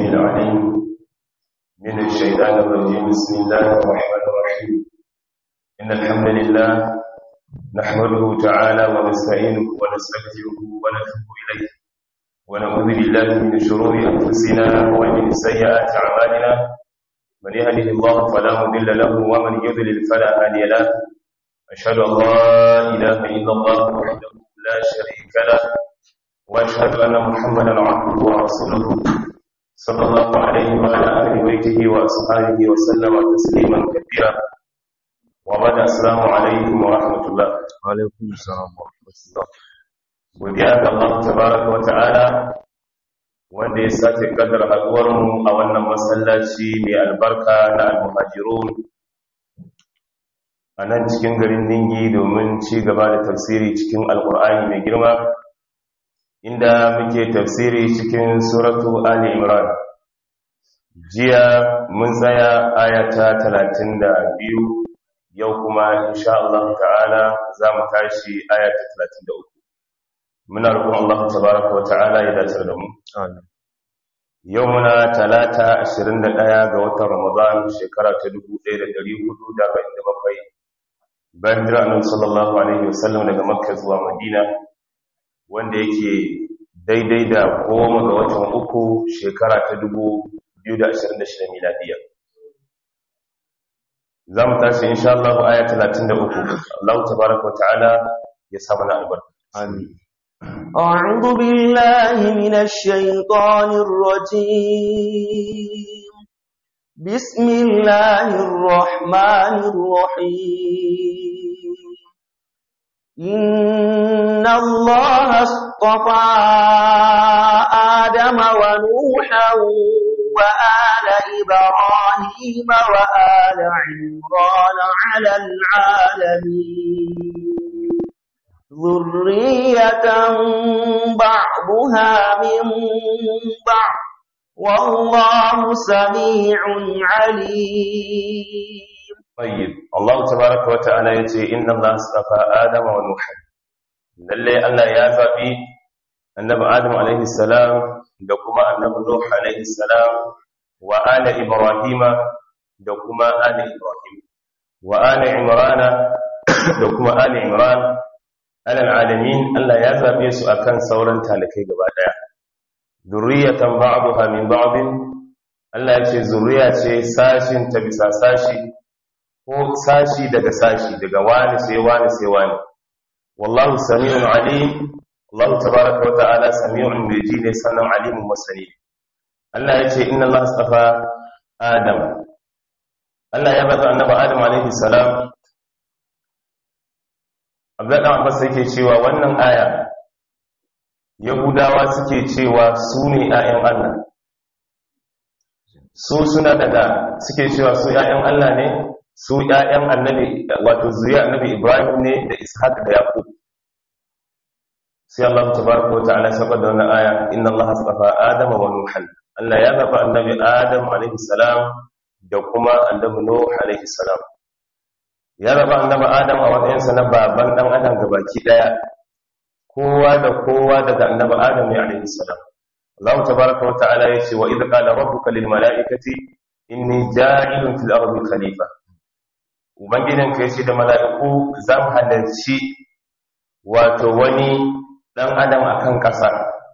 السميع العليم من الشيطان الرجيم بسم الله الرحمن الرحيم إن الحمد لله نحمده تعالى ونستعينه ونستغفره ونتوب إليه ونعوذ بالله من شرور أنفسنا ومن سيئات أعمالنا من يهده الله فلا مضل له ومن يضلل فلا هادي له أشهد أن لا إله إلا الله وحده لا شريك له وأشهد أن محمدا عبده ورسوله صلى الله عليه وعلى آله بيته وأصحابه وسلم تسليما كثيرا وبعد السلام عليكم ورحمة الله alaikum salam wa rahmatullah godiya ga Allah tabaraka wa ta'ala wanda ya sace kadar haduwar mu a wannan masallaci mai albarka na al-muhajirun a nan cikin garin Ningi domin ci gaba da tafsiri cikin alkur'ani mai girma inda muke tafsiri cikin suratu Ali Imran jiya mun tsaya ayata 32 yau kuma insha Allah ta'ala za mu tashi ayata 33 muna roƙon Allah tabaraka wa ta'ala ya dace da mu amin yau muna talata 21 ga watan Ramadan shekara ta 1447 bayan jira annabi sallallahu alaihi wasallam daga Makka zuwa Madina wanda yake daidai da goma ga watan uku shekara ta 2026 miladiya za mu tashi insha Allah aya 33 Allah tabaraka wa ta'ala ya sa mana albarka amin أعوذ بالله من الشيطان الرجيم بسم الله الرحمن الرحيم إن الله اصطفى آدم ونوحا وآل إبراهيم وآل عمران على العالمين ذرية بعضها من بعض والله سميع عليم طيب الله تبارك وتعالى yace inna Allah astafa Adama wa Nuh lalle Allah ya zabi annabi Adam alaihi salam da kuma annabi Nuh alaihi salam wa ala Ibrahim da kuma ala Ibrahim wa ala Imran da kuma ala Imran ala alamin Allah ya zabe su akan sauran talakai gaba daya zurriyatan ba'daha min ba'din Allah ya ce zuriya ce sashin ta bisa sashi ko sashi daga sashi daga wani sai wani sai wani wallahu sami'un alim Allah tabaraka wa ta'ala sami'un ji ne sannan alimun masani Allah ya ce inna Allah astafa Adam Allah ya bada annabi Adam alaihi salam Abdullah dan Abbas yake cewa wannan aya Yahudawa suke cewa su ne ‘ya'yan Allah, su suna daga suke cewa su ‘ya'yan Allah ne, su ‘ya'yan annabi, wato zuriya annabi Ibrahim ne da Ishaq da Yaqub. Sai Allah ta baraka wa ta'ala saboda da wannan aya, inna Allah tsafa Adam wa Nuhan. Allah ya zafa annabi Adam alaihi salam da kuma annabi Nuh alaihi salam. Ya zafa annabi Adam a wadansa na baban ɗan Adam gabaki ɗaya. kowa da kowa daga annabi adam ya alaihi salam Allah tabaaraka wa ta'ala yace wa idh qala rabbuka lil mala'ikati inni ja'ilun fil ardi khalifa ubangidan ka yace da mala'iku zan halarci wato wani dan adam akan kasa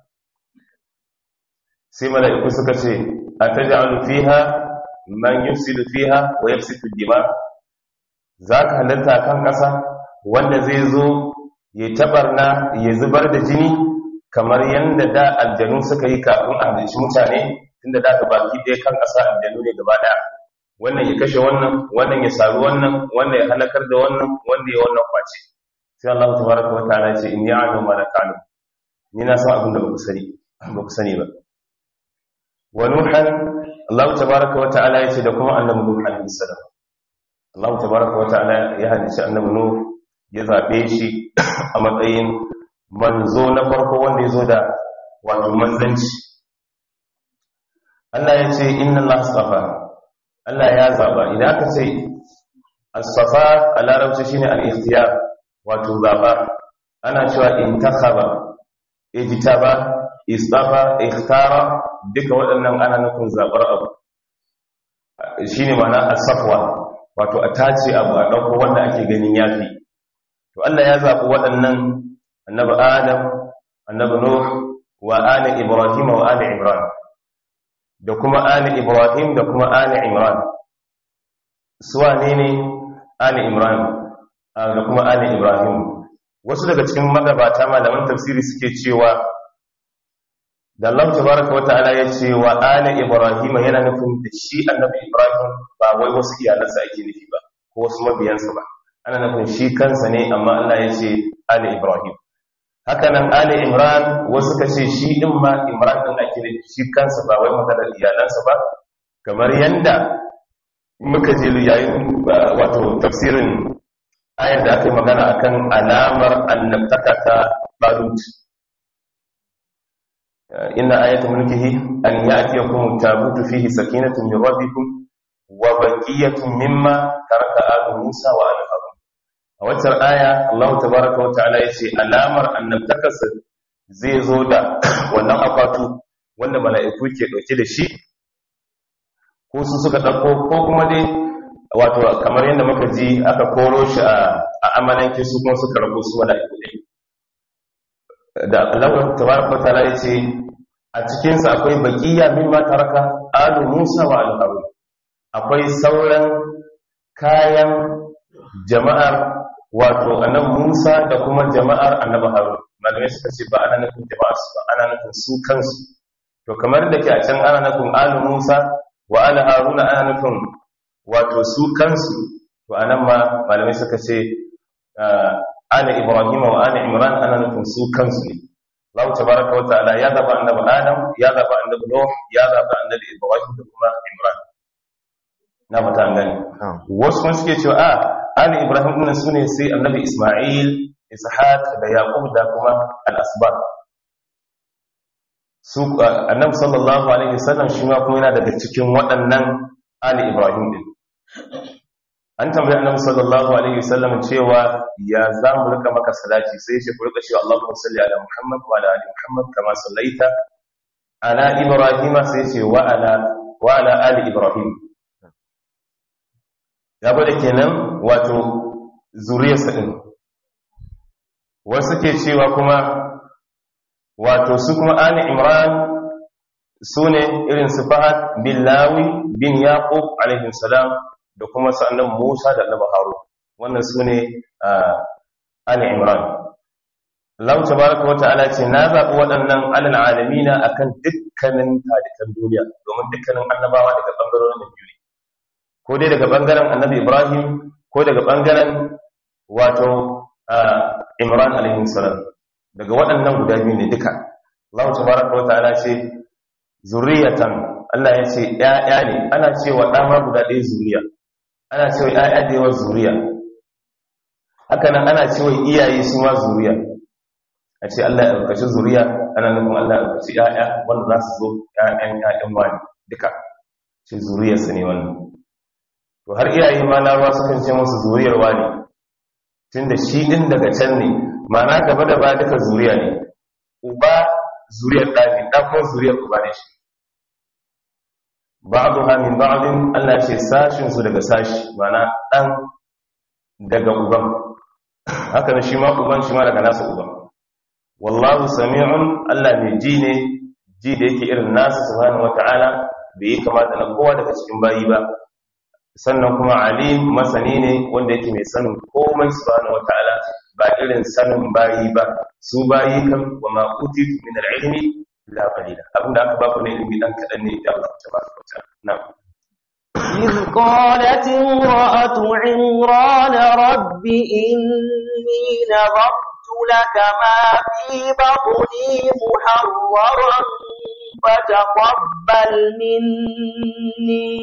sai mala'iku suka ce ataj'alu fiha man yufsidu fiha wa yafsidu dima zaka halarta kan kasa wanda zai zo ya tabarna ya zubar da jini kamar yadda da aljanu suka yi kafin a halici mutane tunda da ga baki ɗaya kan ƙasa aljanu ne gaba ɗaya wannan ya kashe wannan wannan ya saru wannan wannan ya halakar da wannan wanda ya wannan kwace sai Allah tabaraka wa ta'ala ce in ya'lamu ma la ta'lamu ni na san abin da ba ku sani ba ku sani ba wa nuhan Allah tabaraka wa ta'ala ya ce da kuma annabi nuh alaihi salam Allah tabaraka wa ta'ala ya halici annabi nuh ya zaɓe shi a matsayin manzo na farko wanda ya zo da wato manzanci Allah ya ce inna Allah astafa Allah ya zaɓa idan aka ce astafa a larabci shine al-ikhtiyar wato zaɓa ana cewa intakhaba ijtaba istafa ikhtara duka waɗannan ana nufin zaɓar abu shi ne mana asafwa wato a tace abu a ɗauko wanda ake ganin yafi to Allah ya zaɓi waɗannan annabi adam annabi nuh wa ali ibrahim wa ali imran da kuma ali ibrahim da kuma ali imran suwa ne ne ali imran da kuma ali ibrahim wasu daga cikin magabata malaman tafsiri suke cewa da Allah tabaraka wata'ala ya ce wa ali ibrahim yana nufin da shi annabi ibrahim ba wai wasu iyalansa ake nufi ba ko wasu mabiyansa ba ana nufin shi kansa ne amma Allah ya ce ali ibrahim haka nan ali imran wasu ka ce shi din ma imran din ake nufi shi kansa ba wai maganar iyalansa ba kamar yanda muka je yayin wato tafsirin ayar da aka yi magana akan alamar annabtaka ta balut inna ayatu mulkihi an ya'tiyakum tabutu fihi sakinatun min rabbikum wa baqiyatun mimma taraka alu musa wa ala harun a wacce aya Allah tabaaraka wa ta'ala yace alamar annabtakarsa zai zo da wannan akwatu wanda mala'iku ke dauke da shi ko su suka dauko ko kuma dai wato kamar yadda muka ji aka koro shi a amalanke su kuma suka rabu su wada iko ɗin da Allah tabaraka ta'ala ya ce a cikinsa akwai baqiya mimma taraka alu Musa wa alu Harun akwai sauran kayan jama'ar wato annabi Musa da kuma jama'ar annabi Harun malamai suka ce ba ana nufin jama'ar su ba ana nufin su kansu to kamar da ke a can ana nufin alu Musa wa alu Harun ana nufin wato su kansu to anan ma malamai suka ce ana ibrahim wa ana imran ana nufin su kansu ne Allah tabaraka wa ta'ala ya zaba annabi adam ya zaba annabi nuh ya zaba annabi ibrahim da kuma imran na fata an gani wasu kuma suke cewa a ana ibrahim din su ne sai annabi isma'il ishaq da yaqub da kuma al-asbat su annabi sallallahu alaihi wasallam shi ma kuma yana daga cikin waɗannan ali ibrahim din an tambayi annabi sallallahu alaihi wasallam cewa ya za mu rika maka salati sai shi ku rika cewa Allahumma salli ala Muhammad wa ala ali Muhammad kama sallaita ala Ibrahim sai ce wa ala wa ala ali Ibrahim ya bada kenan wato zuriyarsa din wasu ke cewa kuma wato su kuma ali Imran sune irin su Fahad bin Lawi bin Yaqub alaihi salam da kuma sa'annan Musa da Annabi Harun wannan sune Ali Imran Allah tabaraka wa ta'ala ce na zaɓi waɗannan alal alamina akan dukkanin talikan duniya domin dukkanin annabawa daga bangarorin da biyu ko dai daga bangaren Annabi Ibrahim ko daga bangaren wato Imran alaihi salam daga waɗannan guda biyu ne duka Allah tabaraka wa ta'ala ce zuriyatan Allah ya ce ‘ya'ya ne, ana cewa ɗama guda ɗaya zuriya, ana cewa ‘ya'ya da yawa zuriya, haka nan ana cewa iyaye su ma zuriya, a ce Allah ya ɗaukaci zuriya, ana nufin Allah ya ɗaukaci ‘ya'ya wanda za su zo ‘ya'yan ‘ya'yan wani duka, ce zuriyarsa ne wannan. To har iyaye ma na ruwa sukan ce musu zuriyar wani, tun da shi ɗin daga can ne, ma'ana gaba da ba duka zuriya ne, uba zuriyar ɗani, ɗan kuma zuriyar uba ne shi. ba'dha min ba'din Allah ce sashin su daga sashi mana dan daga uban haka ne shi ma uban shi ma daga nasa uban wallahu sami'un Allah ne ji ne ji da yake irin nasa subhanahu wata'ala bai yi kamata na kowa daga cikin bayi ba sannan kuma alim masani ne wanda yake mai sanin komai subhanahu wata'ala ba irin sanin bayi ba su bayi kan wa ma utitu min al-ilmi la qalila abinda aka ba ku ne ilimi dan kadan ne da Allah tabaraka wa ta'ala na'am إذ قالت امرأة عمران رب إني نظرت لك ما في بطني محررا فتقبل مني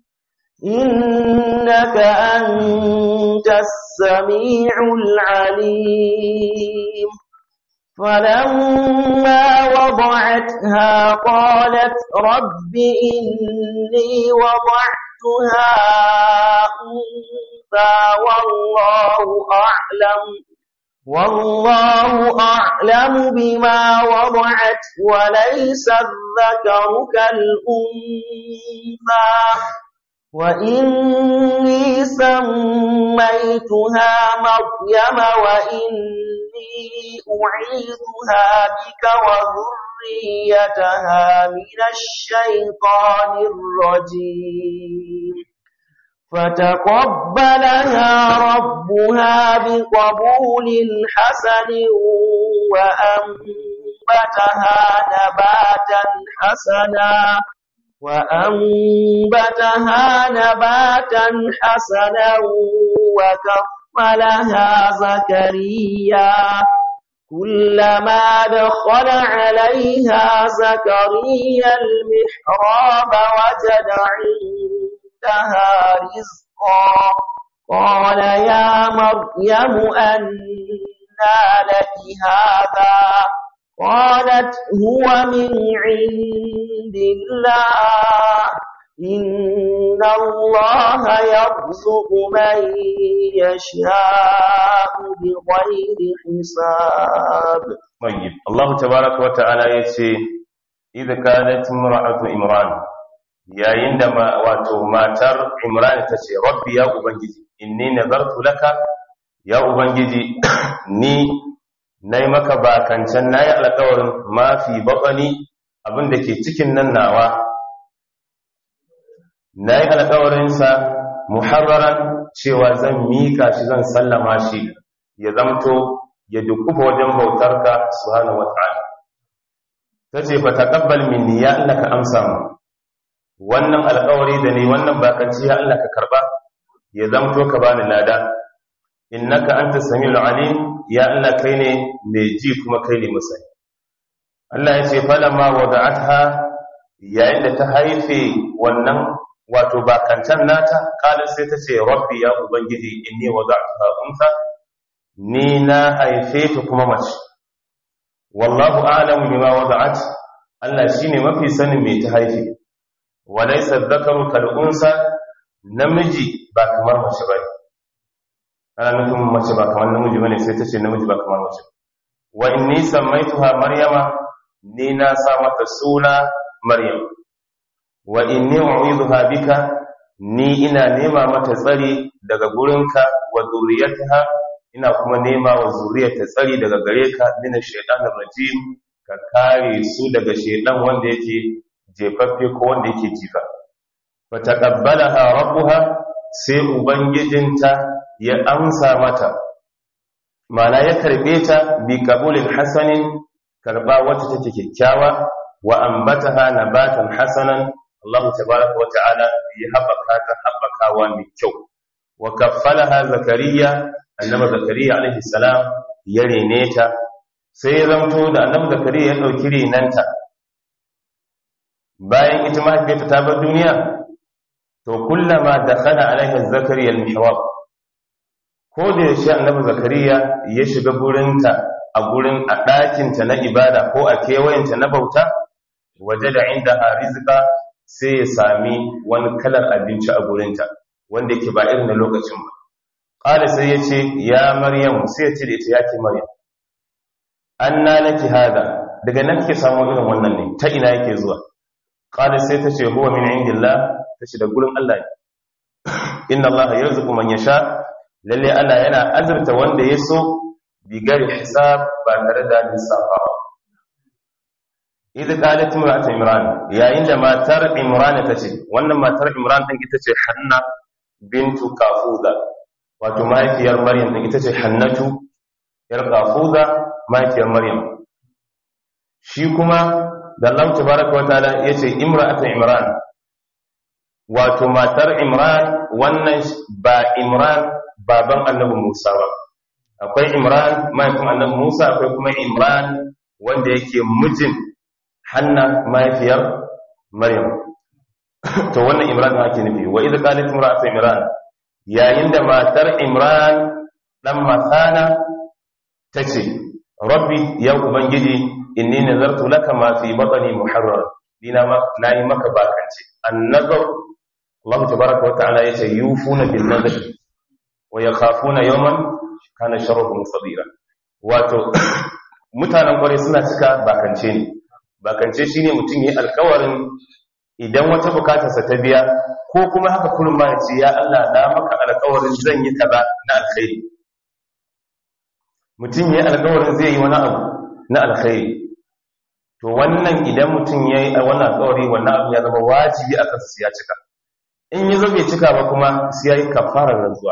إنك أنت السميع العليم فلما وضعتها قالت رب إني وضعتها أنثى والله أعلم والله أعلم بما وضعت وليس الذكر كالأنثى وإني سميتها مريم وإني أعيذها بك وذريتها من الشيطان الرجيم فتقبلها ربها بقبول حسن وأنبتها نباتا حسنا وأنبتها نباتا حسنا وكفلها زكريا كلما دخل عليها زكريا المحراب وجد عندها رزقا قال يا مريم أنى لك هذا قالت هو من عند الله إن الله يرزق من يشاء بغير حساب طيب الله تبارك وتعالى يتي إذا كانت امرأة إمران yayin da wato matar Imran ta ce rabbi ya ubangiji inni nazartu laka ya ubangiji ni nayi maka bakancan nayi alƙawarin mafi baƙani abinda ke cikin nan nawa nayi alƙawarin sa muharraran cewa zan mika shi zan sallama shi ya zamto ya dukufa wajen bautarka subhanahu wata'ala tace fa taqabbal minni ya Allah ka amsa mu wannan alƙawari da ni wannan bakanci ya Allah ka karba ya zamto ka bani lada innaka anta samiul alim ya Allah kai ne mai ji kuma kai ne masai Allah ya ce falamma wada'atha yayin da ta haife wannan wato bakancan nata kala sai ta ce rabbi ya ubangiji inni wada'tuha unsa ni na haife ta kuma mace wallahu a'lamu bima wada'at Allah shine mafi sanin me ta haife walaysa dhakaru kal unsa namiji ba kamar mace bane ana nufin mace ba kamar namiji bane sai ta ce namiji ba kamar mace wa inni sammaituha maryama ni na sa mata suna maryam wa inni u'idhuha bika ni ina nema mata tsari daga gurinka wa zuriyataha ina kuma nema wa zuriyarta tsari daga gare ka min ash-shaytanir rajim ka kare su daga shaytan wanda yake jefaffe ko wanda yake jifa fa taqabbalaha rabbuha sai ubangijinta ya amsa mata mana ya karbe ta bi qabulin hasanin karba wacce take kyakkyawa wa ambataha nabatan hasanan Allah tabaraka wa ta'ala ya haɓaka ta haɓakawa mai kyau wa kaffalaha zakariya annabi zakariya alaihi salam ya rene ta sai ya zamto da annabi zakariya ya ɗauki renanta bayan ita mahaifiyarta ta bar duniya to kullama dakhala alaiha zakariya al-mihrab ko da yaushe annabi zakariya ya shiga gurinta a gurin a ɗakinta na ibada ko a kewayenta na bauta waje da inda a rizika sai ya sami wani kalar abinci a gurinta wanda yake ba irin na lokacin ba ƙada sai ya ce ya maryam sai ya ce da ita ya ke maryam an na naki hada daga nan ke samu irin wannan ne ta ina yake zuwa ƙada sai ta ce huwa min indillah ta ce da gurin allah ne inna allah ya rizuku man ya sha lalle allah yana azurta wanda ya so bigari hisab ba tare da lissafawa idh qalat imra'atu imran yayin da matar imran ta ce wannan matar imran din ita ce hanna bintu kafuza wato mahaifiyar maryam din ita ce hannatu yar kafuza mahaifiyar maryam shi kuma da Allah tabaraka wataala yace imra'atu imran wato matar imran wannan ba imran baban annabi Musa ba akwai imran mahaifin annabi Musa akwai kuma imran wanda yake mijin hanna mahaifiyar maryam to wannan imran ma ake nufi wa idza qalat imra'atu imran yayin da matar imran dan masana tace rabbi ya ubangiji inni nazartu laka ma fi batni muharrar dina ma nayi maka bakance annazar Allah tabaaraka wa ta'ala yace yufuna bin nazar wa yakhafuna yawman kana sharruhu musadira wato mutanen kwarai suna cika bakance ne bakance shine mutum yi alkawarin idan wata bukatarsa ta biya ko kuma haka kullum ma ya ce ya Allah na maka alkawarin zan yi kaza na alkhairi mutum yi alkawarin zai yi wani abu na alkhairi to wannan idan mutum ya yi wannan alkawari wannan abu ya zama wajibi a kansa ya cika in yi zo bai cika ba kuma sai ya yi kafarar rantsuwa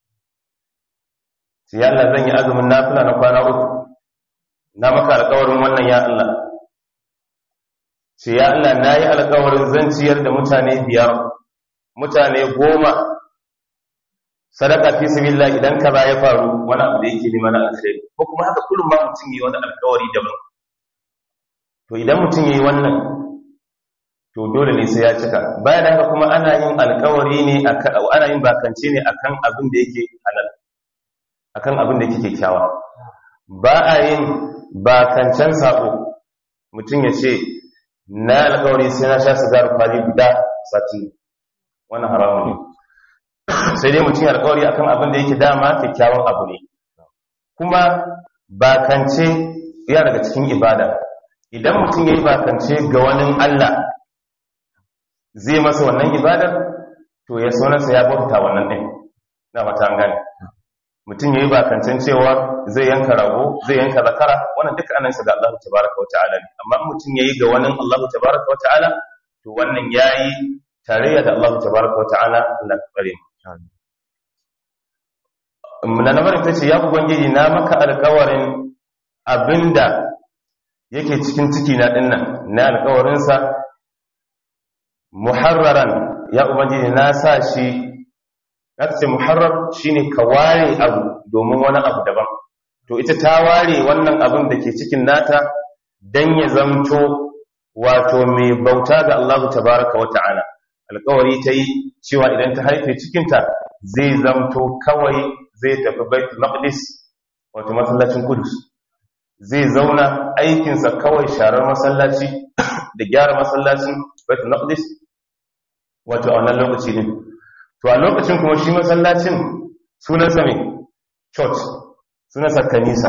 sai ya Allah zan yi azumin nafila na kwana uku na maka alkawarin wannan ya Allah sai ya Allah na yi alkawarin zan ciyar da mutane biyar mutane goma sadaka fi sabilillah idan kaza ya faru wani abu da yake neman alkhairi ko kuma haka kullum ma mutum yi wani alkawari daban to idan mutum yayi wannan to dole ne sai ya cika bayan da haka kuma ana yin alkawari ne akan ana yin bakance ne akan abin da yake halal akan abin da yake kyakkyawa ba a yin bakancen sako mutum ya ce na alkawari sai na sha sigar kwali guda sati wannan haramun ne sai dai mutum ya alkawari akan abin da yake dama kyakkyawan abu ne kuma bakance yana daga cikin ibada idan mutum ya yi bakance ga wani Allah zai masa wannan ibadar to ya sonarsa ya bauta wannan ɗin na mata gane mutum ya yi bakancen cewa zai yanka rago zai yanka zakara wannan duka anan sa ga Allah tabaraka wa ta'ala ne amma mutum ya yi ga wani Allah tabaraka wa ta'ala to wannan ya yi tarayya da Allah tabaraka wa ta'ala Allah ka tsare mu na nabarin ta ce ya ubangiji na maka alkawarin abinda yake cikin ciki na dinnan na alkawarinsa muharraran ya ubangiji na sa shi na ce muharrar shine ka ware abu domin wani abu daban to ita ta ware wannan abin da ke cikin nata dan ya zamto wato mai bauta ga Allah tabaraka wa ta'ala alkawari ta yi cewa idan ta haife cikinta zai zamto kawai zai tafi baitul maqdis wato masallacin kudus zai zauna aikinsa kawai sharar masallaci da gyara masallacin baitul maqdis wato a wannan lokaci ne to a lokacin kuma shi masallacin sunansa mai church sunansa kanisa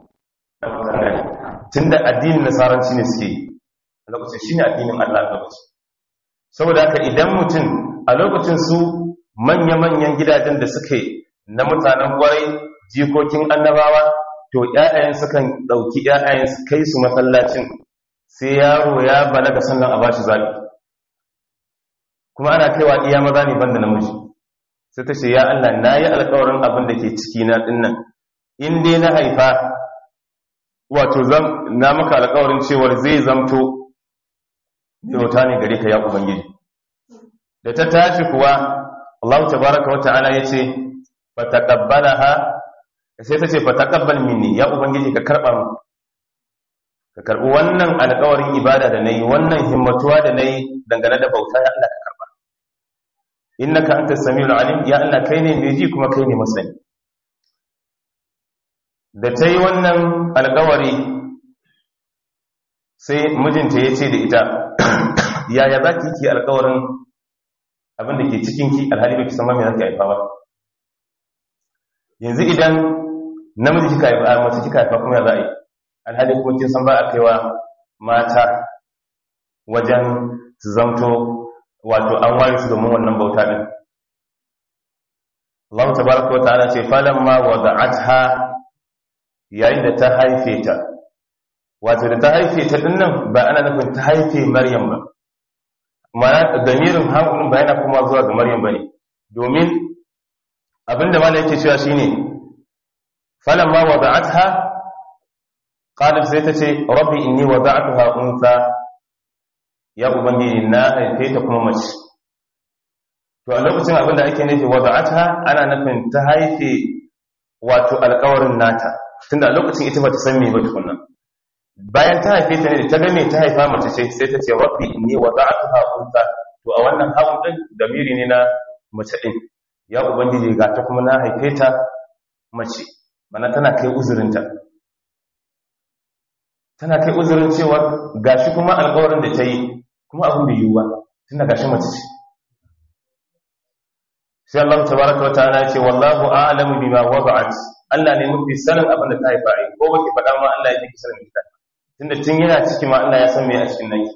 tunda addinin nasaranci ne suke yi a lokacin shine addinin Allah a lokacin saboda haka idan mutum a lokacin su manya-manyan gidajen da suke na mutanen kwarai jikokin annabawa to ƴaƴayen sukan ɗauki ƴaƴayen su kai su masallacin sai yaro ya balaga sannan a bashi zabi kuma ana kaiwa iya maza ne banda namiji sai ta ce ya Allah na yi alkawarin abin da ke ciki na dinnan in dai na haifa wato zan na maka alkawarin cewar zai zamto bauta ne gare ka ya ubangiji da ta tashi kuwa Allah tabaraka wa ta'ala yace fataqabbalaha sai ta ce fataqabbal minni ya ubangiji ka karba mu ka karbi wannan alƙawarin ibada da nayi wannan himmatuwa da nayi dangane da bauta ya Allah ka karba innaka antas samiul alim ya Allah kai ne mai ji kuma kai ne masani da ta yi wannan alƙawari sai mijinta ya ce da ita yaya za ki yi alƙawarin abin da ke cikinki alhali ba ki san mai za ki haifa ba yanzu idan namiji kika haifa mace kika haifa kuma ya za a yi alhali kuma kin san ba a kaiwa mata wajen su zamto wato an ware su domin wannan bauta din Allah tabaraka wa ta'ala ce falamma wada'atha yayin da ta haife ta wato da ta haife ta dinnan ba ana nufin ta haife Maryam ba mana damirin haƙunin ba yana kuma zuwa ga Maryam bane domin abinda malai yake cewa shine falamma wada'atha qalat sai ta ce rabbi inni wada'tuha untha ya ubangiji na haife ta kuma mace to a lokacin abinda ake nufi wada'atha ana nufin ta haife wato alƙawarin nata tunda a lokacin ita ba ta san me ba tukunna bayan ta haife ta ne ta ga me ta haifa mace ce sai ta ce rabbi inni wada'tuha untha to a wannan hawan din damiri ne na mace din ya ubangiji ga ta kuma na haife ta mace mana tana kai uzurinta tana kai uzurin cewa gashi kuma alƙawarin da ta yi kuma abin bai yiwuwa tunda gashi mace ce sai Allah tabaraka wa ta'ala ya ce wallahu a'lamu bima wada'at Allah ne mafi sanin abin da ta haifa ai ko baki faɗa ma Allah ya fi sanin ita tunda tun yana ciki ma Allah ya san me a cikin nan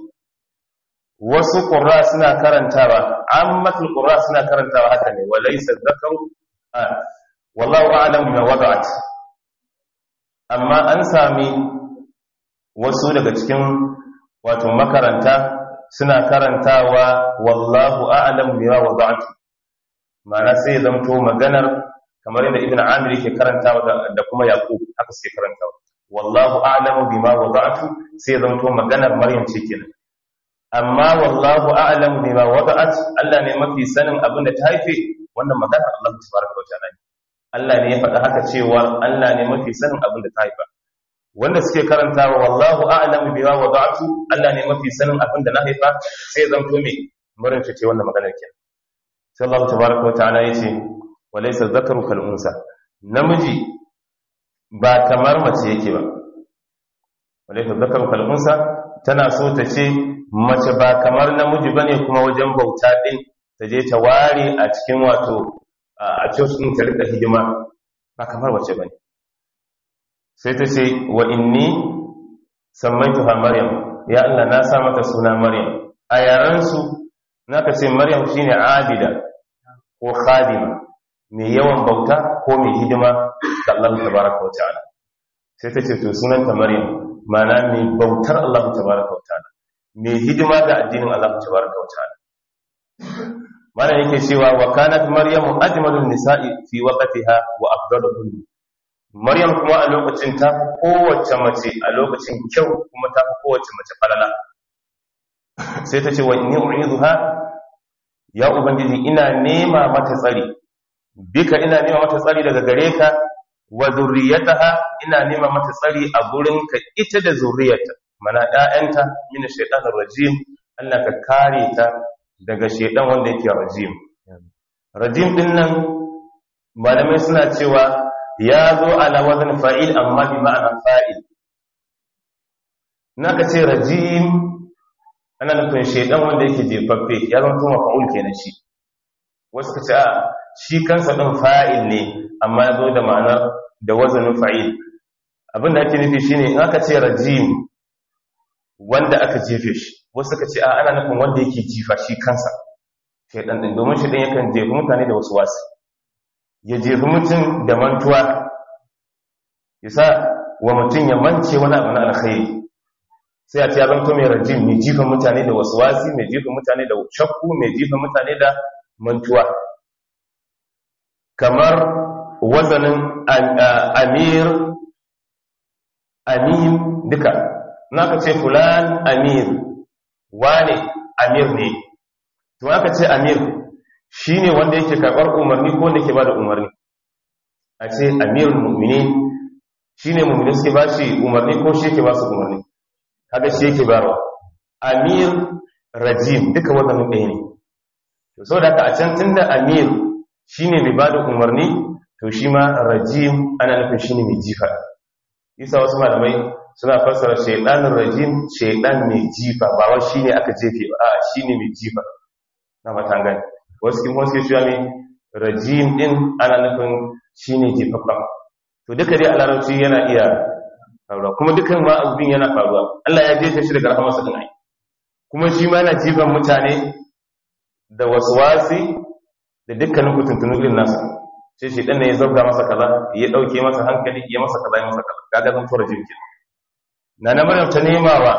wasu qurra suna karantawa ammatul qurra suna karantawa haka ne walaysa dhakaru wallahu a'lam bima wada'at amma an sami wasu daga cikin wato makaranta suna karantawa wallahu a'lam bima wada'at ma'ana sai ya zamto maganar kamar yadda ibn amir yake karantawa da kuma yaqub haka sai karantawa wallahu a'lamu bima wada'tu sai ya zamto maganar maryam ce kenan amma wallahu a'lamu bima wada'at Allah ne mafi sanin abin da ta haife wannan maganar Allah tabaraka wa ta'ala Allah ne ya faɗa haka cewa Allah ne mafi sanin abin da ta haifa wanda suke karantawa wallahu a'lamu bima wada'tu Allah ne mafi sanin abin da na haifa sai ya zamto me maryam ce wannan maganar kenan sai Allah tabaraka wa ta'ala yace walaysa dhakaru kal unsa namiji ba kamar mace yake ba walaysa dhakaru kal unsa tana so ta ce mace ba kamar namiji bane kuma wajen bauta din ta je ta ware a cikin wato a cikin ta rika hidima ba kamar mace bane sai ta ce wa inni sammaituha maryam ya Allah na sa mata suna maryam a yaran su naka ce maryam shine abida ko khadima mai yawan bauta ko mai hidima ga Allah tabaraka wa ta'ala sai ta ce to sunanta maryam mana mai bautar Allah tabaraka wa ta'ala mai hidima ga addinin Allah tabaraka wa ta'ala mana yake cewa wa kanat maryamu ajmalun nisa'i fi waqtiha wa afdaluhun maryam kuma a lokacin ta kowace mace a lokacin kyau kuma ta kowace mace falala sai ta ce wa inni u'idha ya ubangiji ina nema mata tsari bika ina nema mata tsari daga gare ka wa zurriyataha ina nema mata tsari a gurinka ita da zurriyata mana ƴaƴanta min shaytanir rajim Allah ka kare ta daga shaytan wanda yake rajim rajim din nan malamai suna cewa ya zo ala wazn fa'il amma bi ma'ana fa'il naka ce rajim ana nufin shaytan wanda yake jefaffe ya zama kuma fa'ul kenan shi wasu ka ce a shi kansa ɗin fa'il ne amma ya zo da ma'anar da wazanin fa'il abinda ake nufi shi ne in aka ce rajim wanda aka jefe shi wasu ka ce a ana nufin wanda yake jifa shi kansa shaidan ɗin domin shaidan yakan jefi mutane da wasu wasu ya jefi mutum da mantuwa ya sa wa mutum ya mance wani abu na alkhairi sai a ce ya zanto mai rajim mai jifa mutane da wasu wasi mai jifa mutane da shakku mai jifa mutane da mantuwa kamar wazanin amir amin duka na ka ce fulan amir wane amir ne to aka ce amir shi ne wanda yake karɓar umarni ko wanda ke ba da umarni a ce amir mummini shi ne mummini suke ba shi umarni ko shi yake ba su umarni kaga shi yake barwa amir rajim duka wadannan ɗaya ne to so da a can tunda amir shine mai bada umarni to shi ma rajim ana nufin shine mai jifa isa wasu malamai suna fassara shaytanir rajim shaytan mai jifa ba wai shine aka jefe ba a'a shine mai jifa na matangani wasu kin wasu shi ne rajim din ana nufin shine jifafa to duka dai a larabci yana iya faruwa kuma dukan ma abin yana faruwa Allah ya jefe shi daga rahamarsa din ai kuma shi ma yana jifan mutane da waswasi da dukkanin kutuntunu irin nasa sai shi dan ne ya zabga masa kaza ya dauke masa hankali ya masa kaza ya masa kaza kaga zan tura jinki na na maryam ta nemawa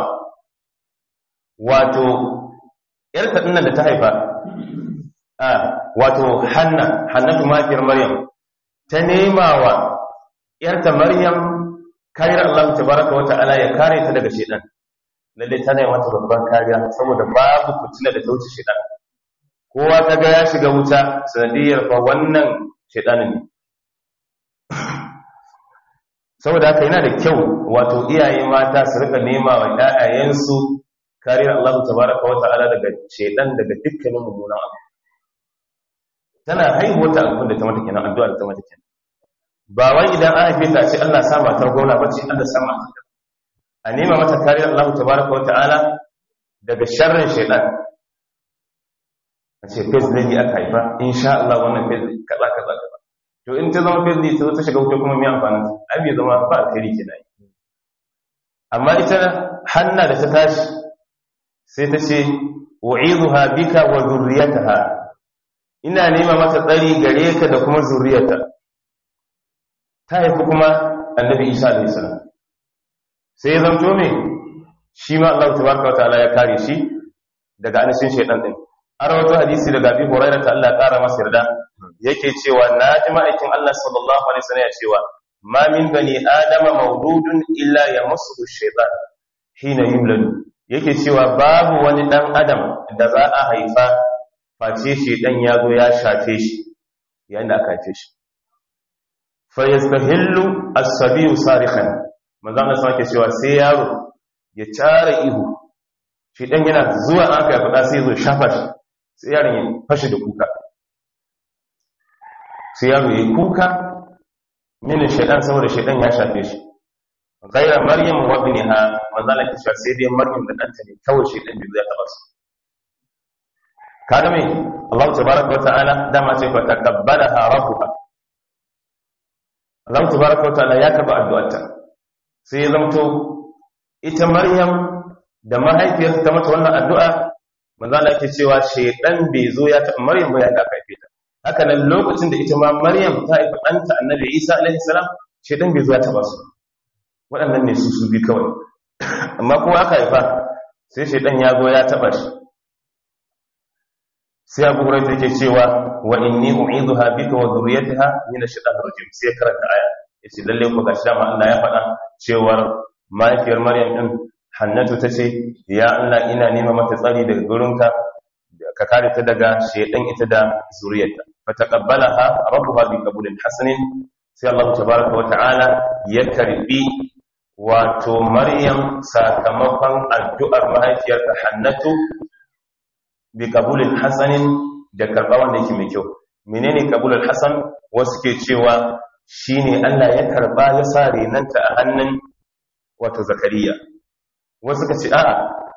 wato yar ta dinnan da ta haifa a wato hanna hannatu mafiyar maryam ta nemawa yar ta maryam kariyar Allah tabaraka wa ta'ala ya kare ta daga shedan lalle tana yi mata babban kariya saboda babu fitina da ta wuce shedan kowa ta ga ya shiga wuta sanadiyar fa wannan shedanin ne saboda haka yana da kyau wato iyaye mata su rika nema wa ƴaƴayensu kariyar Allah tabaraka wa ta'ala daga shedan daga dukkanin mummunan abu tana haihuwa ta abin da ta mata kenan addu'a da ta mata kenan ba wai idan an haife ta ce Allah sa matar gona ba ce Allah sa matar a nema mata kariyar Allah tabaraka wa ta'ala daga sharrin shaitan a ce fes zai yi aka haifa insha Allah wannan fes kaza kaza kaza to in ta zama fitri ta zo ta shiga wuta kuma mai amfanin ai bai zama ba alkhairi kenan amma ita hanna da ta tashi sai ta ce u'idhuha bika wa dhurriyyataha ina nema mata tsari gare ka da kuma zuriyarta ta haifi kuma annabi isa alayhi salam sai ya zanto me shi ma Allah tabaraka wa ta'ala ya kare shi daga anishin shaytan din har wato hadisi daga Abi Hurairah ta Allah kara masa yarda yake cewa naji ma'aikin Allah sallallahu alaihi wasallam ya cewa ma min bani adama mawludun illa yamassu shaytan hina yulad yake cewa babu wani dan adam da za a haifa face shaytan ya zo ya shafe shi yayin da aka haife shi fa yastahillu as-sabiyu sarikhan manzo Allah sai cewa sai yaro ya tara ihu shaytan yana zuwa aka ya fada sai zo shafa shi sai yaron ya fashe da kuka sai yaro ya kuka mini shaidan saboda shaidan ya shafe shi gaira maryam wa ibniha manzala ki cewa sai dai maryam da danta ne kawai shaidan bai zai taba su kaga me Allah tabaraka wa ta'ala dama ce fa taqabbalaha rabbuha Allah tabaraka wa ta'ala ya kaba addu'arta sai ya zamto ita maryam da mahaifiyarta ta mata wannan addu'a manzala yake cewa shaidan bai zo ya ta maryam ba ya da kaife ta haka nan lokacin da ita ma maryam ta haifa ɗanta annabi isa alaihi salam shaidan bai zo ya taba su waɗannan ne su su bi kawai amma kuma aka haifa sai shaidan ya zo ya taba shi sai abu hurairah yake cewa wa inni u'idhuha bika wa dhurriyyataha min ash-shaytanir rajim sai karanta aya yace lalle ko gashi dama Allah ya faɗa cewar mahaifiyar maryam din hannatu tace ya Allah ina nema mata tsari daga gurinka ka kare ta daga shaydan ita da zuriyarta fataqabbalaha rabbuha bi qabulin hasanin sai Allah tabaaraka wa ta'ala ya karbi wato maryam sakamakon addu'ar mahaifiyarta hannatu bi qabulin hasanin da karba wanda yake mai kyau menene qabulul hasan wasu ke cewa shine Allah ya karba ya sa renanta a hannun wato zakariya wasu ka ce a'a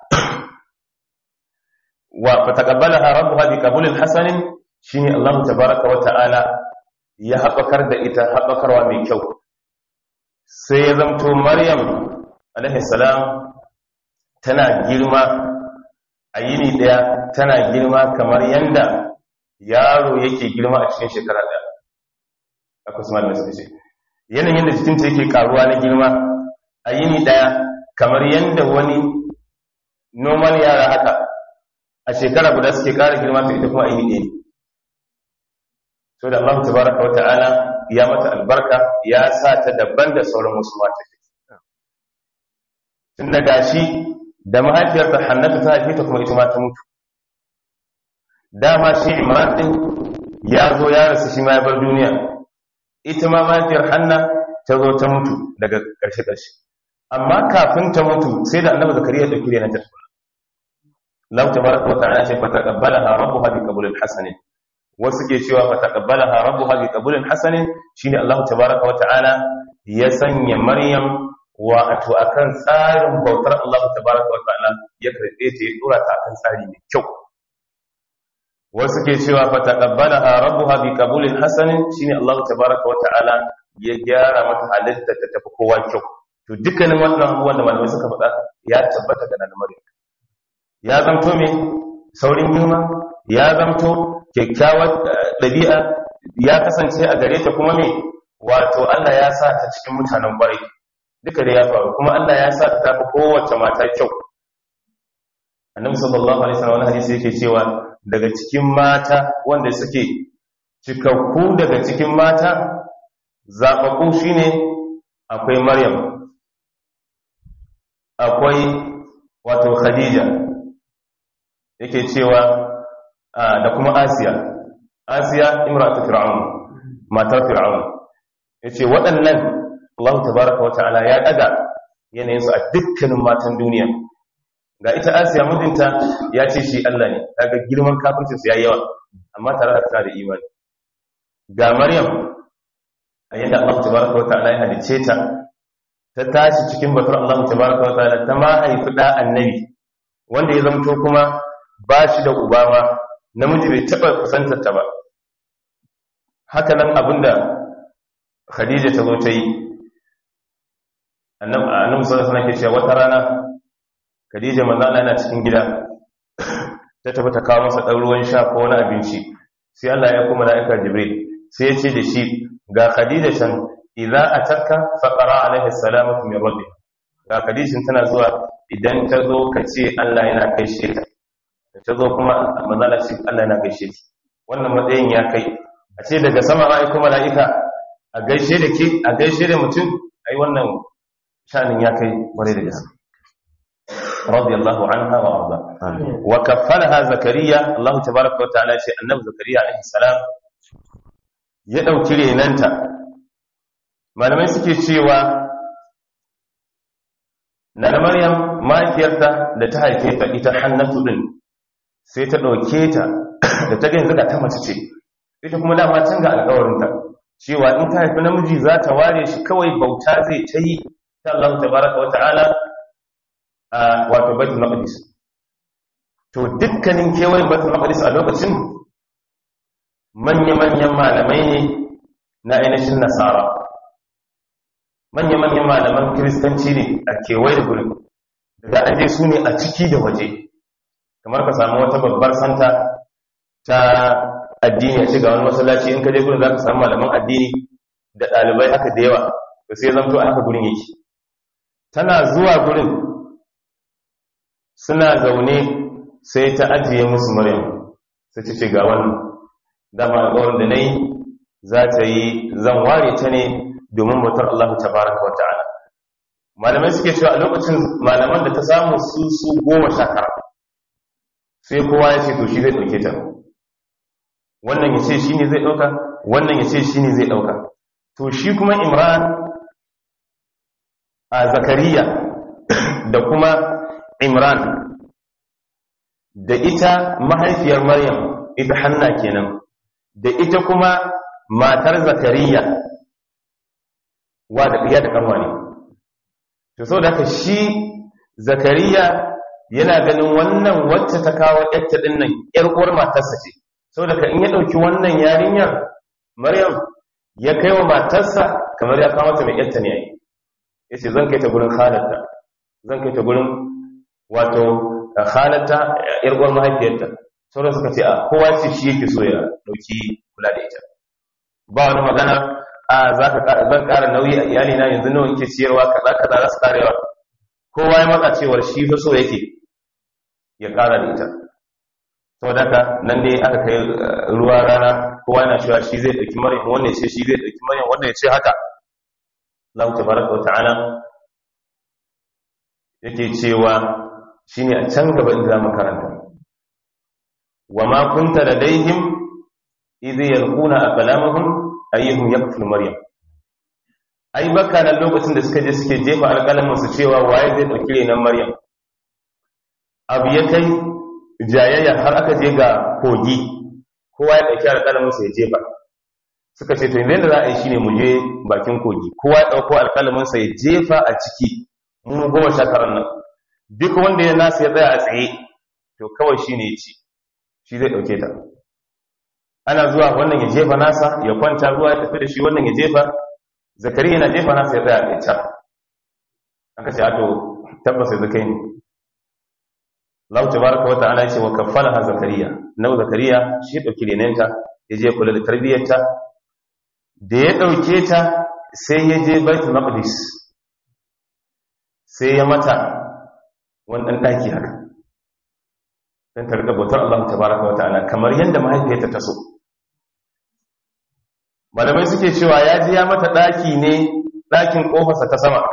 wa fataqabbalaha rabbuha bi qabulin hasanin shine Allah tabaaraka wa ta'ala ya haɓakar da ita haɓakarwa mai kyau sai ya zamto Maryam alaihi salam tana girma a yini daya tana girma kamar yanda yaro yake girma a cikin shekara daya akwai su malamai suka ce yanayin da jikinta yake karuwa na girma a yini daya kamar yanda wani normal yara haka a shekara guda suke kara girma ta ita kuma aini ɗaya so da Allah tabaraka wata'ala ya mata albarka ya sa ta daban da sauran wasu mata tun da gashi da mahaifiyarta hannatu ta haife ta kuma ita ma ta mutu dama shi imran din ya zo ya rasu shi ma ya bar duniya ita ma mahaifiyar hanna ta zo ta mutu daga ƙarshe ƙarshe amma kafin ta mutu sai da annabi zakariya da kire na ta tuna Allah tabaraka wa ta'ala ce fa taqabbalaha rabbuha bi qabulin hasanin wasu ke cewa fa taqabbalaha rabbuha bi qabulin hasanin shine Allah tabaraka wa ta'ala ya sanya Maryam wa ato akan tsarin bautar Allah tabaraka wa ta'ala ya karbe ta ya dora ta akan tsari mai kyau wasu ke cewa fa taqabbalaha rabbuha bi qabulin hasanin shine Allah tabaraka wa ta'ala ya gyara mata halitta ta tafi kowa kyau to dukkanin wannan abubuwan da malamai suka faɗa ya tabbata ga nan Maryam ya zamto me saurin girma ya zamto kyakkyawar ɗabi'a ya kasance a gare ta kuma me wato Allah ya sa ta cikin mutanen ƙwarai duka da ya faru kuma Allah ya sa ta tafi kowace mata kyau annabi sallallahu alaihi wasallam wani hadisi yake cewa daga cikin mata wanda suke cikakku daga cikin mata zaɓaɓɓu shine akwai maryam akwai wato khadija yake cewa da kuma asiya asiya imratu fir'aun matar fir'aun yace waɗannan Allah tabaaraka wata'ala ya daga yanayin su a dukkanin matan duniya ga ita asiya mijinta ya ce shi Allah ne daga girman kafircin su yayi yawa amma tare da tana da imani ga maryam a yadda Allah tabaaraka wata'ala ya halice ta ta tashi cikin batar Allah tabaaraka wata'ala ta ma haifi da annabi wanda ya zamto kuma ba shi da uba ma namiji bai taɓa kusantar ta ba haka nan abinda khadija ta zo ta yi annabi sallallahu alaihi ke cewa wata rana khadija manzo Allah yana cikin gida ta tafi ta kawo masa dan ruwan sha ko wani abinci sai Allah ya kuma malaika jibril sai ya ce da shi ga khadija can idza atarka faqara alaihi salamatu min rabbih ga khadija tana zuwa idan ta zo ka ce Allah yana gaishe ta ta zo kuma manzo Allah ce Allah yana gaishe ta wannan matsayin ya kai a ce daga sama ma aiko mala'ika a gaishe da ke a gaishe da mutum ai wannan shanin ya kai kwarai da gaske radiyallahu anha wa arda wa kaffalaha zakariya Allah tabaaraka wa ta'ala ce annabi zakariya alaihi salam ya dauki renanta malamai suke cewa na maryam mahaifiyarta da ta haife ta ita hannatu din sai ta dauke ta da ta ga yanzu ga ta mace ce ita kuma dama can ga alƙawarinta cewa in ta haifi namiji za ta ware shi kawai bauta zai ta yi ta Allah tabaraka wa ta'ala a wato baitul maqdis to dukkanin kewayen baitul maqdis a lokacin manya-manyan malamai ne na ainihin nasara manya-manyan malaman kiristanci ne a kewaye da gurin da an je su ne a ciki da waje kamar ka samu wata babbar santa ta addini a shiga wani masallaci in ka je gurin za ka samu malaman addini da ɗalibai haka da yawa da sai zamto a haka gurin yake tana zuwa gurin suna zaune sai ta ajiye musu maryam sai ta ce ga wannan dama alƙawarin da na yi za ta yi zan ware ta ne domin bautar Allah ta baraka wa ta'ala malamai suke cewa a lokacin malaman da ta samu su su goma sha tara sai kowa ya ce to shi zai ɗauke ta wannan ya ce shi ne zai ɗauka wannan ya ce shi ne zai ɗauka to shi kuma imran a zakariya da kuma imran da ita mahaifiyar maryam ita hanna kenan da ita kuma matar zakariya wa da ɗiya da ƙanwa ne to sau da haka shi zakariya yana ganin wannan wacce ta kawo ƴarta ɗin nan ƴar uwar matarsa ce sau da in ya ɗauki wannan yarinyar maryam ya kai wa matarsa kamar ya kawo ta mai ƴarta ne yayi ya ce zan kai ta gurin halatta zan kai ta gurin wato halatta ƴar uwar mahaifiyarta sauran suka ce a kowa ce shi yake so ya ɗauki kula da ita ba wani magana a za ka zan ƙara nauyi a iyali na yanzu nawa yake ciyarwa kaza kaza za su karewa kowa ya matsa cewar shi fa so yake ya ƙara da ita saboda haka nan ne aka kai ruwa rana kowa yana cewa shi zai ɗauki maryam wannan ya ce shi zai ɗauki maryam wannan ya ce haka Allah tabaraka wa ta'ala yake cewa shine a can gaba inda zamu karanta wa ma kunta ladaihim idh yalquna aqlamahum ayyuhum yakful maryam ai baka nan lokacin da suka je suke jefa alƙalamin su cewa waye zai dauki renan maryam abu ya kai jayayya har aka je ga kogi kowa ya dauki alƙalamin sa ya jefa suka ce to yanzu da za a yi shine mu je bakin kogi kowa ya dauko alƙalamin sa ya jefa a ciki mu goma sha taran nan duk wanda ya nasa ya tsaya a tsaye to kawai shine ya ci shi zai dauke ta ana zuwa wannan ya jefa nasa ya kwanta ruwa ya tafi da shi wannan ya jefa zakari yana jefa nasa ya tsaya a can aka ce ato tabbas ya zakai ne Allah tabaraka wa ta'ala ce wa kaffalaha zakariya nau zakariya shi dauki renenta ya je kula da tarbiyyarta da ya dauke ta sai ya je baitul maqdis sai ya mata wani dan daki haka dan ta rika bautar Allah tabaraka wa ta'ala kamar yadda mahaifiyarta ta so malamai suke cewa ya ji ya mata ɗaki ne ɗakin ƙofarsa ta sama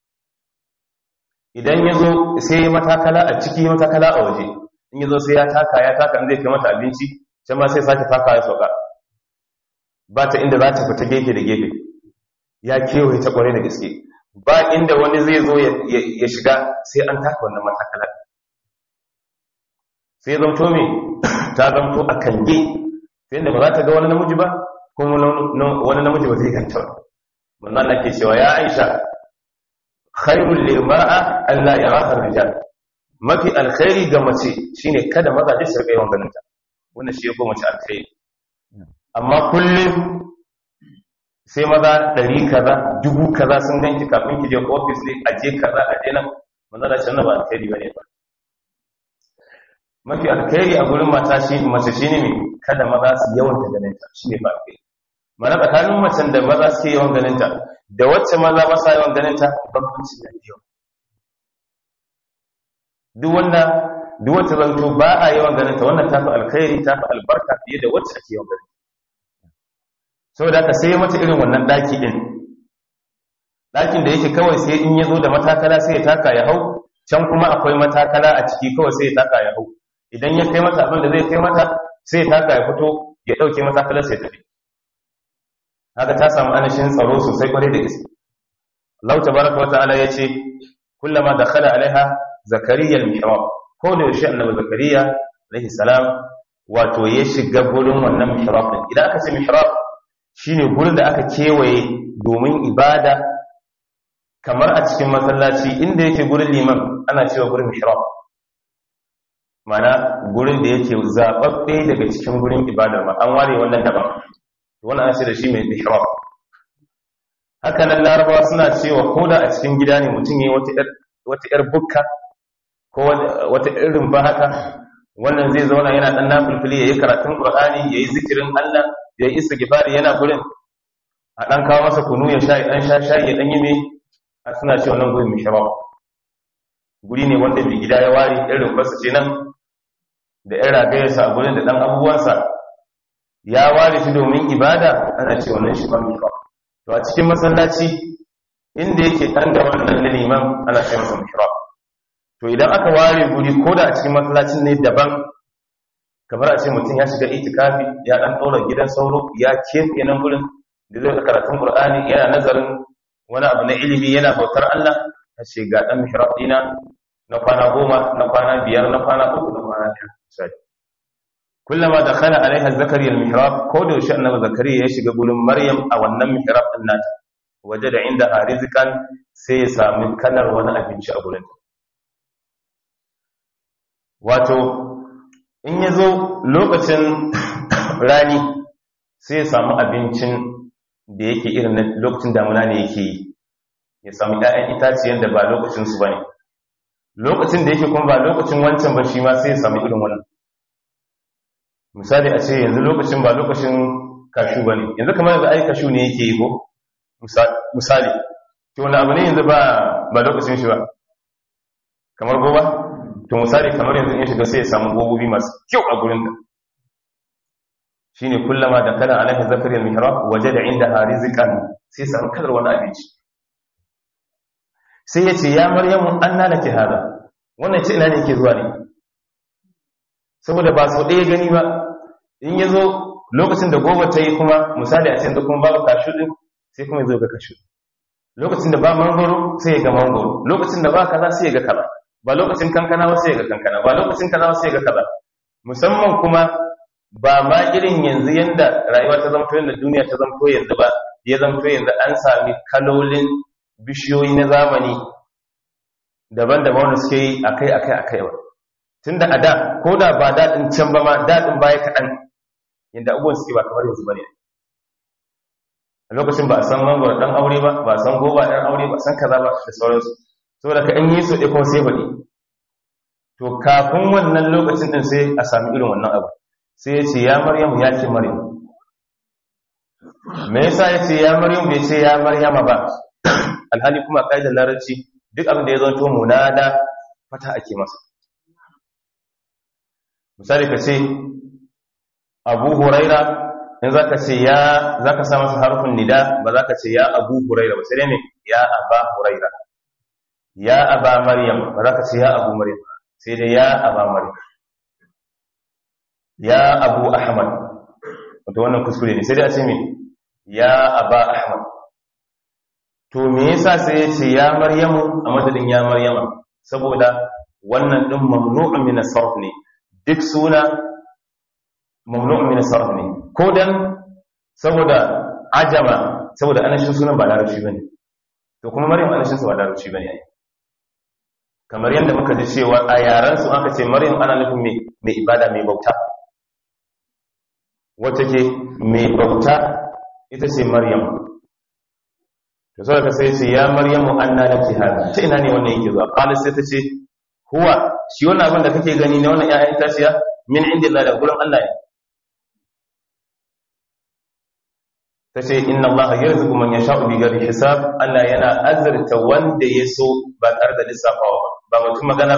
idan ya zo sai matakala a ciki matakala a waje in ya zo sai ya taka ya taka zai kai mata abinci can ma sai sake taka ya sauka ba ta inda za ta fita gefe da gefe ya kewaye ta ƙwarai da gaske ba inda wani zai zo ya shiga sai an taka wannan matakala sai zamto me ta zamto a kange ta yadda ba za ta ga wani namiji ba kuma wani namiji ba zai ganta ba manzo Allah ke cewa ya Aisha khairul lil mar'a alla yaraha rijal mafi alkhairi ga mace shine kada maza su rika yawan ganin ta wannan shi yake mace alkhairi amma kullum sai maza ɗari kaza dubu kaza sun ganki kafin ki je ofis ne a je kaza a je nan manzala shi ba alkhairi bane ba mafi alkhairi a gurin mata shi mace shine ne kada maza su yawan da ganin ta shine ba alkhairi mana tsakanin macen da maza suke yawan ganin ta da wacce maza ba sa yawan ganin ta bambanci da yawa duk wanda duk wacce zanto ba a yawan ganin ta wannan tafi alkhairi tafi albarka fiye da wacce ake yawan ganin saboda haka sai mata irin wannan daki din dakin da yake kawai sai in ya zo da matakala sai ya taka ya hau can kuma akwai matakala a ciki kawai sai ya taka ya hau idan ya kai mata abin da zai kai mata sai ya taka ya fito ya dauke matakalar sai tafi haka ta samu anashin tsaro sosai kwarai da gaske Allah tabaraka wa ta'ala yace kullama dakhala alaiha zakariya al-mihrab ko da yaushe annabi zakariya alaihi salam wato ya shiga gurin wannan mihrab din idan aka ce mihrab shine gurin da aka kewaye domin ibada kamar a cikin masallaci inda yake gurin liman ana cewa gurin mihrab mana gurin da yake zababbe daga cikin gurin ibadar ma an ware wannan daban wannan an ce da shi mai mihrab haka nan larabawa suna cewa koda a cikin gida ne mutum yayi wata wata yar bukka ko wata irin ba haka wannan zai zauna yana dan nafilfili yayi karatun qur'ani yayi zikirin Allah yayi istighfari yana gurin a dan kawo masa kunu ya sha dan sha shayi ya dan yi me a suna cewa nan gurin mishrab guri ne wanda mai gida ya ware irin fasa ce nan da yan ragayarsa a gurin da dan abubuwansa ya ware shi domin ibada ana cewa nan shi ba mishrab to a cikin masallaci inda yake dan da wannan liman ana cewa masa mishrab to idan aka ware guri ko da a cikin masallacin ne daban kamar a ce mutum ya shiga itikafi ya dan ɗora gidan sauro ya kefe nan gurin da zai karatun qur'ani yana nazarin wani abu na ilimi yana bautar Allah a ce ga dan mihrab dina na kwana goma na kwana biyar na kwana uku na kwana biyar sai kullama dakhala alaiha zakariya al-mihrab ko da yaushe annabi zakariya ya shiga gurin maryam a wannan mihrab din nata waje da inda rizqan sai ya sami kalar wani abinci a gurin wato in ya zo lokacin rani sai ya samu abincin da yake irin na lokacin damuna ne yake yi ya samu ‘ya'yan itaciyar da ba lokacinsu ba ne lokacin da yake kuma ba lokacin wancan ba shi ma sai ya samu irin wannan misali a ce yanzu lokacin ba lokacin kashu ba ne yanzu kamar yanzu ai kashu ne yake yi ko misali to wani abu ne yanzu ba lokacin shi ba kamar goba to misali kamar yanzu in shiga sai ya samu gobobi masu kyau a gurin da shine kullama da kana alaihi zakari al-mihrab wajada indaha rizqan sai samu kadar wani abinci sai yace ya maryamu anna laki hada wannan ce ina ne yake zuwa ne saboda ba so ɗaya gani ba in yazo lokacin da gobe ta yi kuma misali a cikin da kuma babu kashu din sai kuma yazo ga kashu lokacin da ba mangoro sai ya ga mangoro lokacin da ba kaza sai ya ga kaza ba lokacin kankana ba sai ga kankana ba lokacin kaza ba sai ga kaza musamman kuma ba ma irin yanzu yanda rayuwa ta zamto yanda duniya ta zamto yanzu ba ya zamto yanzu an sami kalolin bishiyoyi na zamani daban-daban wanda suke yi akai akai akai ba tunda a da ko da ba daɗin can ba ma daɗin baya kaɗan yanda abubuwan suke ba kamar yanzu ba ne a lokacin ba a san mangwara ɗan aure ba ba a san goba ɗan aure ba san kaza ba da sauransu saboda ka in yi su ɗaya kuma sai baɗi to kafin wannan lokacin ɗin sai a sami irin wannan abu sai ya ce ya maryamu ya ce maryam me yasa ya ce ya maryam bai ce ya maryama ba alhali kuma ƙa'idar larabci duk abin da ya zanto munada fata ake masa misali ka ce abu huraira in za ka ce ya za ka sa masa harfin nida ba za ka ce ya abu huraira ba sai dai ne ya aba huraira ya aba maryam ba za ka ce ya abu maryam sai dai ya aba maryam ya abu ahmad wato wannan kuskure ne sai dai a ce me ya aba ahmad to me yasa sai ya ce ya maryamu a madadin ya maryama saboda wannan din mamnu'un min as-sarf ne duk suna mamnu'un min as-sarf ne ko dan saboda ajama saboda anashin sunan ba larabci bane to kuma maryam anashin sa ba larabci bane ai kamar yadda muka ji cewa a yaran su aka ce maryam ana nufin mai mai ibada mai bauta wacce ke mai bauta ita ce maryam to sai ka sai ce ya maryamu anna laki hada ta ina ne wannan yake zuwa qala sai ta ce huwa shi wannan abin da kake gani ne wannan ƴaƴan tashiya min indillah da gurin Allah ne ta ce inna allaha yarzuqu man yasha'u bi ghairi hisab Allah yana azurta wanda ya so ba tare da lissafawa ba mutum magana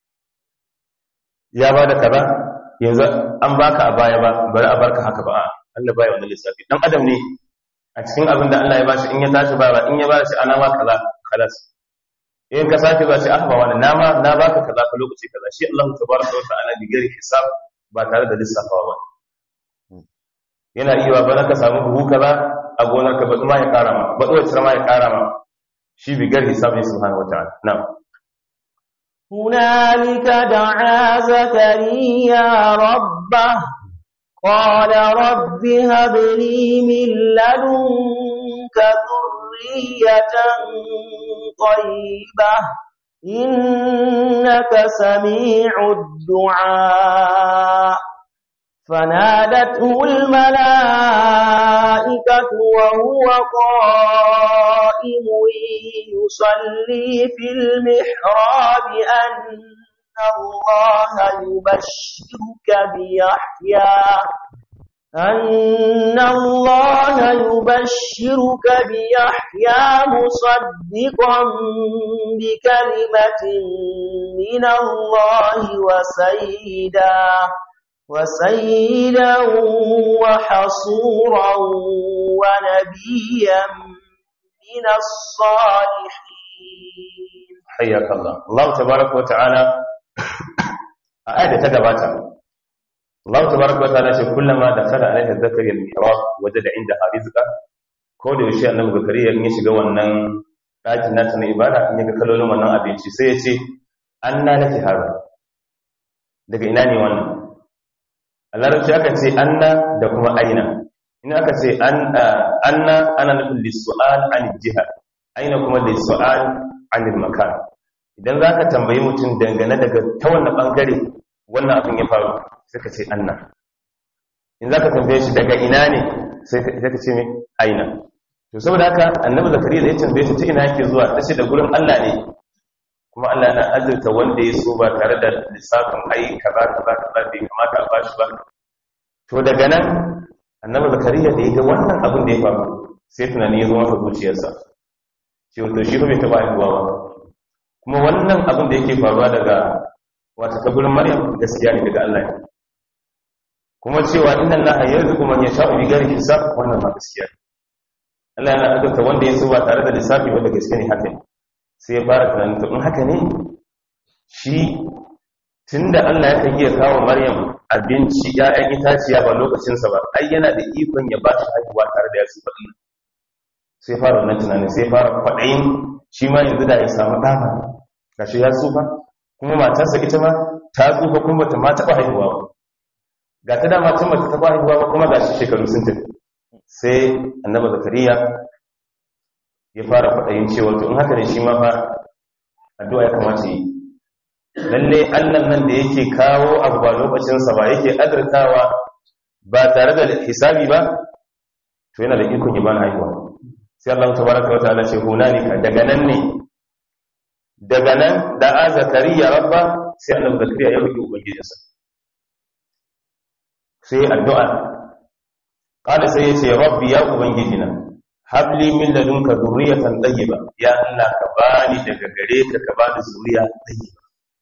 ya bada kaza yanzu an baka a baya ba bari a barka haka ba Allah baya wannan lissafi dan adam ne a cikin abin da Allah ya bashi in ya tashi ba ba in ya bashi ana ma kaza kalas in ka sake ba shi aka ba wani nama na baka kaza ka lokaci kaza shi Allah tabaraka wa ta'ala bi ghairi hisab ba tare da lissafawa ba yana iya ba ka samu buhu kaza a gonar ka baɗu ma ya ƙara ma baɗu wacce ma ya ƙara ma shi bigar hisabin subhanahu wataala na'am هنالك دعا زكريا ربه قال رب هب لي من لدنك ذرية طيبة إنك سميع الدعاء فنادته الملائكة وهو قائم يصلي في المحراب أن الله يبشرك بيحيى أن الله يبشرك بيحيى مصدقا بكلمة من الله وسيدا وسيدا وحصورا ونبيا من الصالحين حياك الله الله تبارك وتعالى آية تجباتها الله تبارك وتعالى كلما دخل عليها زكريا المحراب وجد عندها رزقا ko da yaushe annabi zakariya in ya shiga wannan ɗakin nata na ibada in ya ga kalolin wannan abinci sai ya ce anna laki hada daga ina ne wannan a larabci aka ce anna da kuma aina in aka ce anna ana nufin lissu'al anil jiha aina kuma lissu'al anil makan idan za ka tambayi mutum dangane daga ta wannan bangare wannan abin ya faru sai ka ce anna in za ka tambaye shi daga ina ne sai ka ce mai aina to saboda haka annabi zakariya da ya tambaye shi ta ina yake zuwa ta ce da gurin allah ne kuma allah na azurta wanda ya so ba tare da lissafin ai kaza kaza kaza bai kamata a bashi ba to daga nan annabi zakariya da ya ga wannan abin da ya faru sai tunani ya zo masa zuciyarsa ce wato shi bai taba haihuwa ba kuma wannan abin da yake faruwa daga wata kaburin maryam gaskiya ne daga Allah ne kuma cewa inna allaha yarzuqu man yasha'u bi ghairi hisab wannan ma gaskiya ne Allah yana azurta wanda ya so ba tare da lissafi ba da gaske ne haka ne sai ya fara tunanin to in haka ne shi tunda Allah ya kan iya kawo Maryam abinci ya'yan itaciya ba lokacinsa ba ai yana da ikon ya ba shi haihuwa tare da ya su faɗi sai fara wannan tunanin sai fara kwaɗayin shi ma yanzu da ya samu ɗama ga shi ya tsufa kuma matarsa ita ma ta tsufa kuma bata ma taɓa haihuwa ba ga ta dama tun bata taɓa haihuwa ba kuma ga shi shekaru sun tafi sai annaba zakariya ya fara kwaɗayin cewa to in haka ne shi ma fa addu'a ya kamata yi lalle Allah nan da yake kawo abu ba lokacinsa ba yake adartawa ba tare da hisabi ba to yana da ikon ya bani haihuwa sai Allah tabaraka wa ta'ala ce hunalika daga nan ne daga nan da a zakariya rabba sai Allah zakariya ya roki ubangijinsa sai addu'a kada sai ya ce rabbi ya ubangijina habli min ladunka dhurriyatan tayyiba ya Allah ka bani daga gare ka ka bani zuriya tayyiba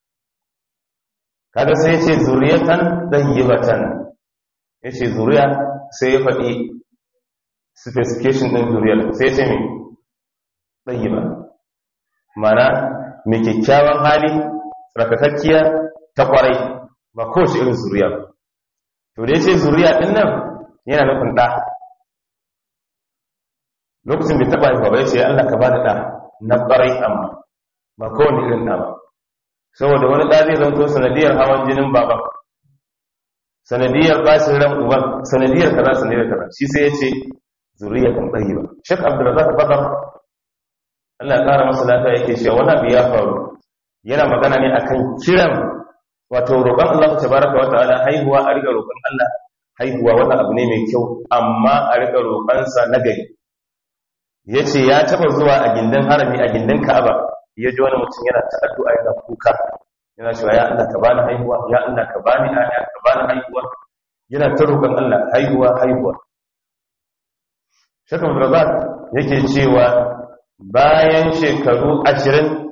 kaga sai ya ce zuriyatan dayyibatan ya ce zuriya sai ya faɗi specification ɗin zuriyar sai ya ce mai dayyiba mana mai kyakkyawan hali tsarkakakkiya ta kwarai ba kowace irin zuriya ba to da ya ce zuriya ɗin nan yana nufin ɗa lokacin bai taɓa haifa ba ya ce Allah ka ba da ɗa na ƙwarai amma ba kowane irin ɗa ba saboda wani ɗa zai zanto sanadiyar hawan jinin baban sanadiyar bashin ran uban sanadiyar kaza sanadiyar kaza shi sai ya ce zuriya kan ɗari ba shek abdulrazak bakar allah ya ƙara masa lafiya yake cewa wani abu ya faru yana magana ne akan kiran wato roƙon allah ta baraka wa ta'ala haihuwa a riga roƙon allah haihuwa wannan abu ne mai kyau amma a rika roƙansa na gari ya ce ya taba zuwa a gindin harami a gindin ka'aba ya ji wani mutum yana ta addu'a yana kuka yana cewa ya Allah ka bani haihuwa ya Allah ka bani aya ka bani haihuwa yana ta roƙon Allah haihuwa haihuwa Sheikh Abdurrazzaq yake cewa bayan shekaru 20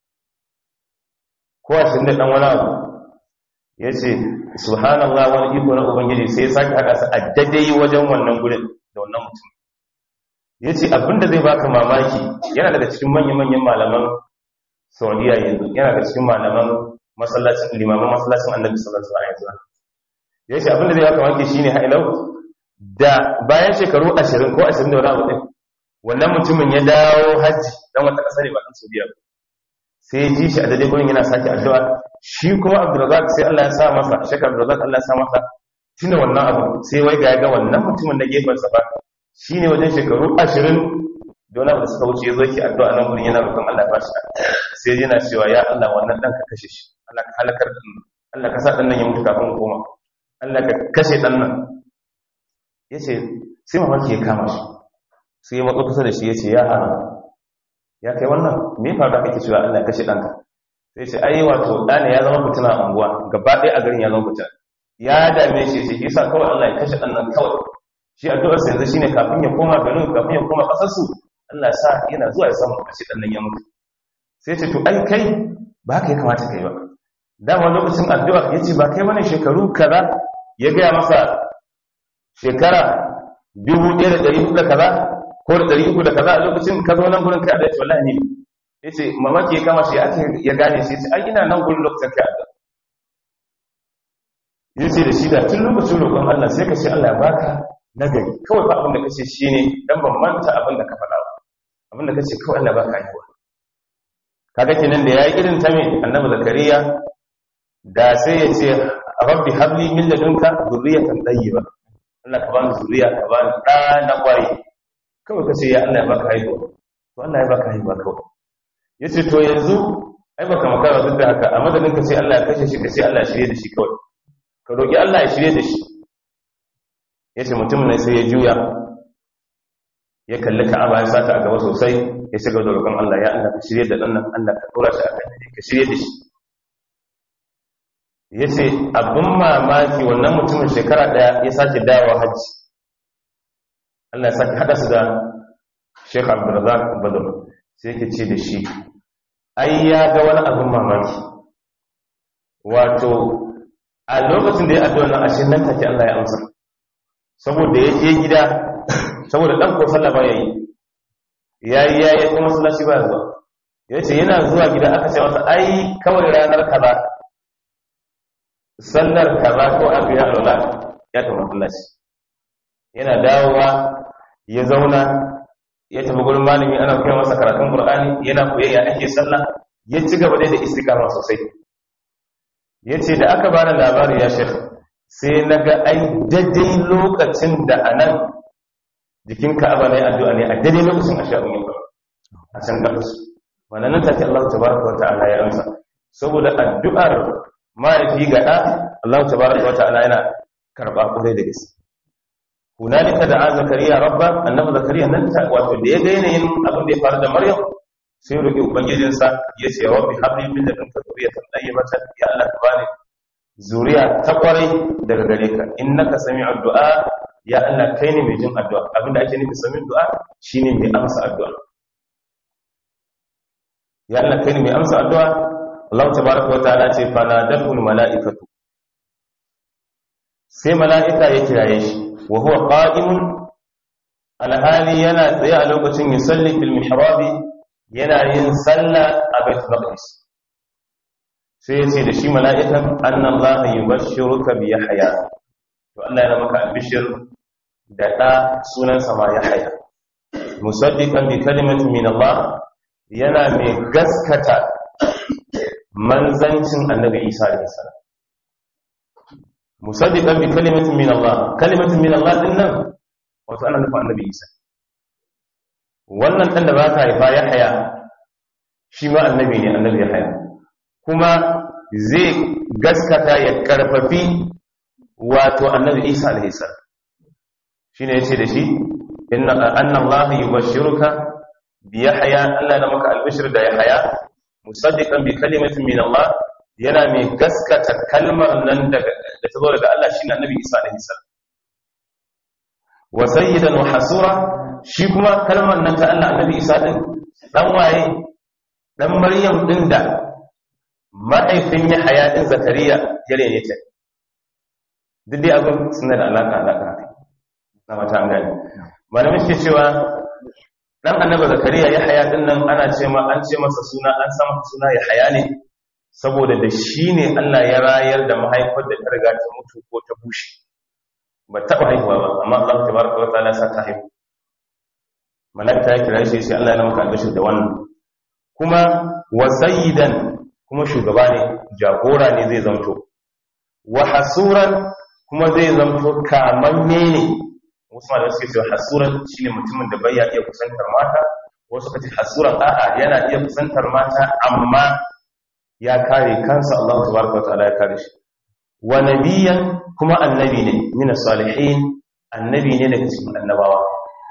ko 20 da dan wani abu yace subhanallah wani iko na ubangiji sai ya sake haka su a daidai wajen wannan gurin da wannan mutum yace abinda zai baka mamaki yana daga cikin manyan-manyan malaman Saudiya yanzu yana daga cikin malaman masallacin limaman masallacin Annabi sallallahu alaihi wasallam yace abinda zai baka mamaki shine hailau da bayan shekaru 20 ko 20 da wani abu din wannan mutumin ya dawo haji dan wata kasar ne ba dan Saudiya sai ya ji shi a daidai gurin yana sake addu'a shi kuma Abdurrazzaq sai Allah ya sa masa Sheikh Abdurrazzaq Allah ya sa masa tunda wannan abu sai wai ga ga wannan mutumin na gefen sa ba shine wajen shekaru 20 da wani abu da suka wuce ya zo ki addu'a nan gurin yana roƙon Allah ya bashi sai yana cewa ya Allah wannan dan ka kashe shi Allah ka halakar da Allah ka sa dan nan ya mutu kafin koma Allah ka kashe dan nan yace sai mamaki ya kama shi sai ya matso kusa da shi yace ya hana ya kai wannan me faru da kake cewa Allah ya kashe danka sai ce ai wato dane ya zama fitina a unguwa gaba ɗaya a garin ya zama fitina ya dame shi sai yasa kawai Allah ya kashe dan nan kawai shi addu'ar sa yanzu shine kafin ya koma garin kafin ya koma kasar su Allah sa yana zuwa ya samu kashe dan nan ya mutu sai ce to ai kai ba haka ya kamata kai ba dama lokacin addu'a yace ba kai bane shekaru kaza ya ga masa shekara 1400 da kaza ko da ɗari uku da kaza a lokacin ka zo nan gurin kai a dace wallahi ne ya ce mamaki ya kama shi ya ce ya gane shi ai ina nan gurin lokacin kai a ya ce da shi da tun lokacin roƙon Allah sai ka ce Allah ya baka nagari kawai ba abin da kace shi ne dan ban manta abin da ka faɗa ba abin da kace kawai Allah baka haihuwa kaga kenan da yayi irin ta me annabi zakariya da sai ya ce rabbi habli min ladunka dhurriyatan tayyiba Allah ka bani zuriya ka bani ɗa na ƙwarai kawai ka ce ya Allah ya baka haihuwa to Allah ya baka haihuwa kawai ya ce to yanzu ai baka makara duk da haka a madadin ka ce Allah ya kashe shi ka ce Allah ya shirye da shi kawai ka roƙi Allah ya shirye da shi ya ce mutum ne sai ya juya ya kalli ka'aba ya sata a gaba sosai ya shiga da roƙon Allah ya Allah ka shirye da ɗan nan Allah ka tura shi a kan ka shirye da shi ya ce abin mamaki wannan mutumin shekara ɗaya ya sake dawowa hajji Allah ya sake haɗa su da Sheikh Abdulrazak Badr sai yake ce da shi ai ya ga wani abin mamaki wato a lokacin da ya addu'a nan ashe nan take Allah ya amsa saboda ya je gida saboda dan ko sallah ba yayi yayi yayi kuma masallaci ba zuwa yace yana zuwa gida aka ce masa ai kawai ranar kaza sallar kaza ko abu ya lura ya tafi masallaci yana dawowa ya zauna ya tafi gurin malami ana koya masa karatun Qur'ani yana koyayya ake sallah ya ci gaba da istiqama sosai yace da aka bani labari ya shekh sai naga ai daidai lokacin da anan jikin Ka'aba ne addu'a ne a daidai lokacin ashabun yin a can gabas wannan nan take Allah tabaraka wa ta'ala ya amsa saboda addu'ar mahaifi ga ɗa Allah tabaraka wa ta'ala yana karba kure da gaske hunalika da zakariya rabba annabi zakariya nan ta wato da ya ga yanayin abin da ya faru da maryam sai ya roki ubangijin sa ya ce rabbi habli min ladunka zuriyatan tayyibatan ya Allah ka bani zuriya ta kwarai daga gare ka innaka sami'ud du'a ya Allah kai ne mai jin addu'a abinda ake nufi sami'ud du'a shine mai amsa addu'a ya Allah kai ne mai amsa addu'a Allah tabaraka wa ta'ala ce fa nadatul mala'ikatu sai mala'ika ya kiraye shi وهو قائم alhali yana tsaye a lokacin yusalli fil mihrabi yana yin sallah a bait maqdis sai ya ce da shi mala'ikan annallaha yubashshiruka bi yahya to Allah ya maka albishir da da sunan sa ma yahya musaddiqan bi kalimatin min Allah yana mai gaskata manzancin annabi Isa alaihi salam musaddiqan bi kalimatin min Allah kalimatin min Allah din nan wato ana nufin annabi Isa wannan dan da baka haifa ya haya shi ma annabi ne annabi ya haya kuma zai gaskata ya karfafi wato annabi isa alaihi salam shine yace da shi inna anna allaha yubashshiruka bi yahya Allah da maka albishir da yahya musaddiqan bi kalimatin min Allah yana mai gaskata kalmar nan daga da ta zo daga Allah shine annabi isa alaihi salam wa sayyidan wa hasura shi kuma kalmar nan ta Allah annabi isa din dan waye dan maryam din da ma'aifin yahya din zakariya ya rene ta duk dai abin suna da alaƙa alaƙa haka na mata an gani malamin ke cewa dan annaba zakariya ya haya din nan ana ce ma an ce masa suna an sa masa suna ya haya ne saboda da shi ne Allah ya rayar da mahaifar da ta riga ta mutu ko ta bushe ba taɓa haihuwa ba amma Allah tabaraka wa ta'ala sa ta haihu malaka ya kira shi sai Allah ya maka albashir da wannan kuma wa sayyidan kuma shugaba ne jagora ne zai zanto wa hasuran kuma zai zamto kamamme ne wasu malamai suke cewa hasuran shine mutumin da bai ya iya kusantar mata wasu kace hasuran a'a yana iya kusantar mata amma ya kare kansa Allah tabaraka wa ta'ala ya kare shi wa nabiyan kuma annabi ne min salihin annabi ne daga cikin annabawa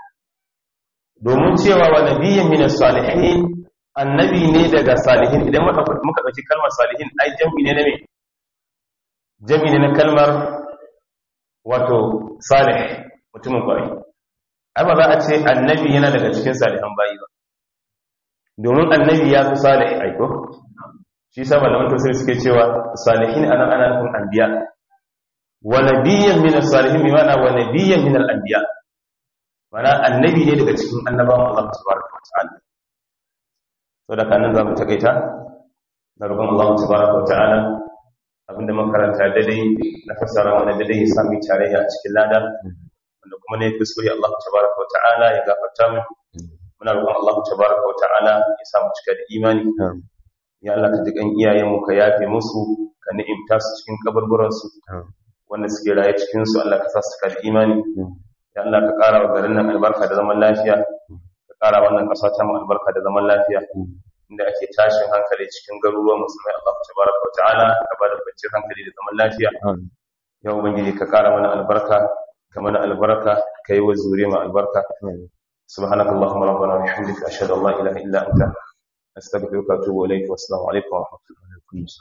domin cewa wa nabiyan min salihin annabi ne daga salihin idan muka muka dauki kalmar salihin ai jami'i ne na me jami'i ne na kalmar wato salih mutumin kwarai ai ba za a ce annabi yana daga cikin salihan bayi ba domin annabi ya fi salih aiko shi sa malaman tafsir suke cewa salihin ana ana nufin anbiya wa nabiyyan min as-salihin bi ma'ana wa nabiyyan min al-anbiya mana annabi ne daga cikin annabawan Allah subhanahu wa ta'ala saboda kanan zamu takaita da roƙon Allah subhanahu wa ta'ala abinda makaranta daidai na fassara wani daidai ya sami tarayya a cikin lada wanda kuma ne kuskure Allah tabaraka wa ta'ala ya gafarta mu muna roƙon Allah tabaraka wa ta'ala ya sa mu cika da imani ya Allah ka jikan iyayenmu ka yafe musu ka ni'imta su cikin kaburburan su wanda suke raye cikin su Allah ka sa su cika da imani ya Allah ka ƙara wa garin nan albarka da zaman lafiya ka ƙara wannan ƙasa ta mu albarka da zaman lafiya inda ake tashin hankali cikin garuruwan musulmai Allah tabaraka wa ta'ala ka bada kwanciyar hankali da zaman lafiya ya ubangiji ka kara mana albarka ka mana albarka ka yi wa zure ma albarka subhanaka allahumma rabbana wa bihamdika ashhadu an la ilaha illa anta astaghfiruka wa atubu ilayk wa assalamu alaikum wa rahmatullahi